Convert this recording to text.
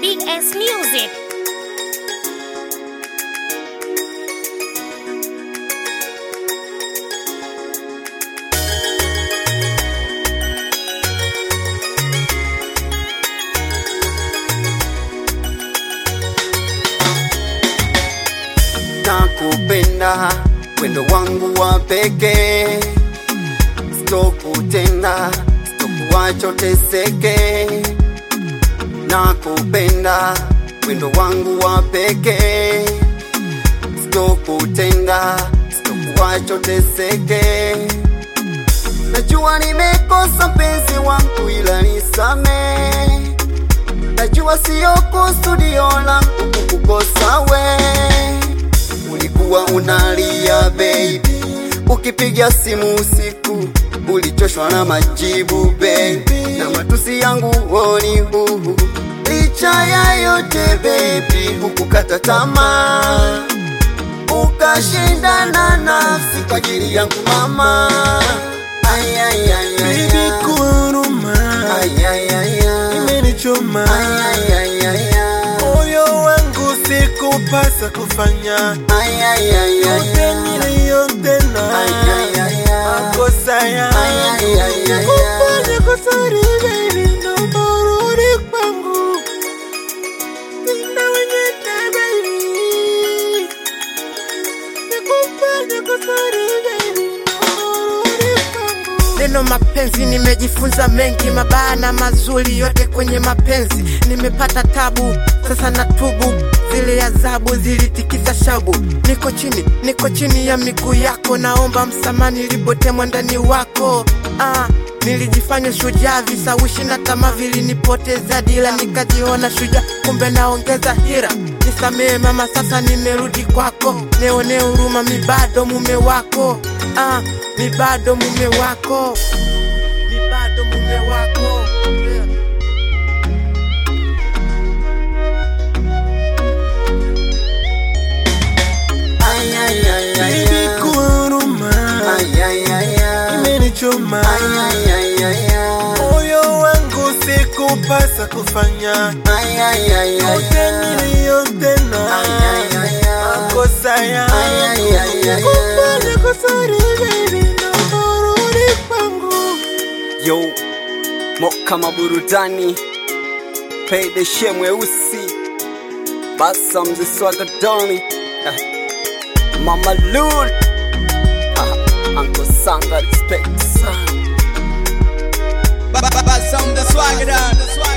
BS Music. nakupenda wendo wangu wa pekee, sitokutenda, sitokuacha teseke. Nakupenda wendo wangu wa pekee, sitokutenda, sitokuacha teseke. Najua nimekosa mpenzi wangu, ila nisamee. Najua siyo kusudio langu kukukosa we ulikuwa unalia baby, ukipiga simu usiku ulichoshwa na majibu baby, na matusi yangu woni huhu. Licha ya yote baby, hukukata tamaa, ukashindana nafsi kwa ajili yangu mama. Ay, ay, ay, ay, Baby ay. kuruma Ay, ay, ay, ay. imenichoma Ay, ay, ay, ay, ay. moyo wangu sikupasa kufanya Ay, ay, ay, ay, yote ay. niliyotenda Ay, ay, ay, ay. makosa Ay, ay, ay, ay, kufanya kusari baby naomba urudi kwangu sina wengine baby nikufanya kusari baby naomba urudi kwangu Neno mapenzi nimejifunza mengi, mabaya na mazuri, yote kwenye mapenzi. Nimepata tabu, sasa natubu, zile adhabu zilitikisa shabu. Niko chini, niko chini ya miguu yako, naomba msamaha nilipotemwa ndani wako. Ah, nilijifanya shujaa, visawishi na tamaa vilinipoteza dila, nikajiona shujaa, kumbe naongeza hira. Nisamehe mama, sasa nimerudi kwako, neone huruma, mi bado mume wako. Ah, mi bado mume wako, mi bado mume wako. Yeah. Ay, ay, ay, ay, Baby ay. kuruma Ay, ay, ay, ay. imenichoma Ay, ay, ay, ay, ay. moyo wangu sikupasa kufanya Ay, ay, ay, ay, yote ay. niliyotenda Ay, ay, ay, ay. makosa Ay, ay, ay, ay, ay. kufanya kusari baby naomba urudi kwangu Yo, mo kama burudani Pedeshe mweusi Basa mzee swaga doni Ah, Mama Lul Ah, Uncle Sanga respect sana Baba sound the swagger down.